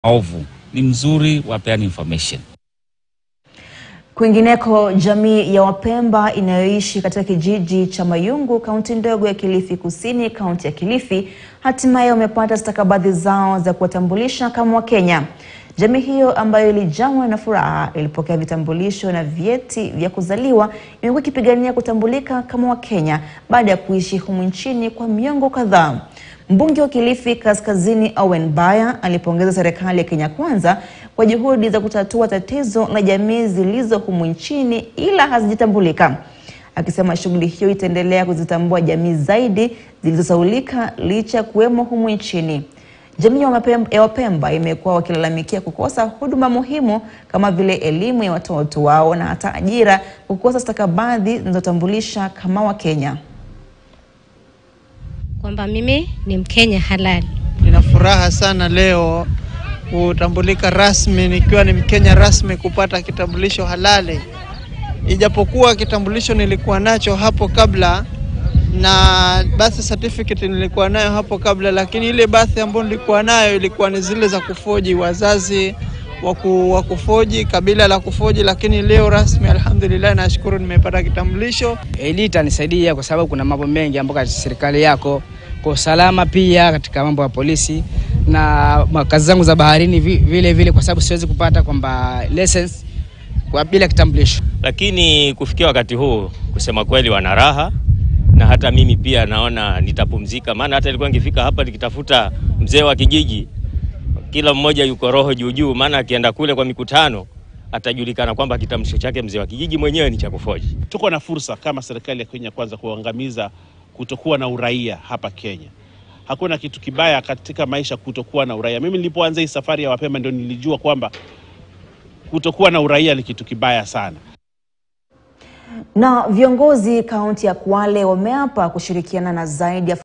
maovu. Ni mzuri wapeane information. Kwingineko, jamii ya Wapemba inayoishi katika kijiji cha Mayungu, kaunti ndogo ya Kilifi Kusini, kaunti ya Kilifi, hatimaye wamepata stakabadhi zao za kuwatambulisha kama Wakenya. Jamii hiyo ambayo ilijawa na furaha ilipokea vitambulisho na vyeti vya kuzaliwa, imekuwa ikipigania kutambulika kama Wakenya baada ya kuishi humu nchini kwa miongo kadhaa. Mbunge wa Kilifi Kaskazini Owen Baya alipongeza serikali ya Kenya Kwanza kwa juhudi za kutatua tatizo la jamii zilizo humu nchini ila hazijatambulika, akisema shughuli hiyo itaendelea kuzitambua jamii zaidi zilizosaulika licha ya kuwemo humu nchini. Jamii ya Wapemba, ya Wapemba imekuwa wakilalamikia kukosa huduma muhimu kama vile elimu ya watoto wao na hata ajira, kukosa stakabadhi zinazotambulisha kama Wakenya. kwamba mimi ni Mkenya halali. Nina furaha sana leo kutambulika rasmi nikiwa ni Mkenya rasmi kupata kitambulisho halali. Ijapokuwa kitambulisho nilikuwa nacho hapo kabla na birth certificate nilikuwa nayo hapo kabla, lakini ile birth ambayo nilikuwa nayo ilikuwa ni zile za kufoji wazazi waku, wa kufoji kabila la kufoji, lakini leo rasmi, alhamdulillah, nashukuru nimepata kitambulisho. Hili itanisaidia kwa sababu kuna mambo mengi ambayo katika serikali yako kwa usalama, pia katika mambo ya polisi na ma- kazi zangu za baharini vi- vile vile, kwa sababu siwezi kupata kwamba license kwa bila kitambulisho. lakini kufikia wakati huu kusema kweli wana raha na hata mimi pia naona nitapumzika, maana hata ilikuwa nikifika hapa nikitafuta mzee wa kijiji, kila mmoja yuko roho juu juu, maana akienda kule kwa mikutano atajulikana kwamba kitambulisho chake mzee wa kijiji mwenyewe ni cha kufoji. Tuko na fursa kama serikali ya Kenya Kwanza kuangamiza kutokuwa na uraia hapa Kenya. Hakuna kitu kibaya katika maisha kutokuwa na uraia. Mimi nilipoanza hii safari ya Wapemba ndio nilijua kwamba kutokuwa na uraia ni kitu kibaya sana. Na viongozi kaunti ya Kwale wameapa kushirikiana na zaidi ya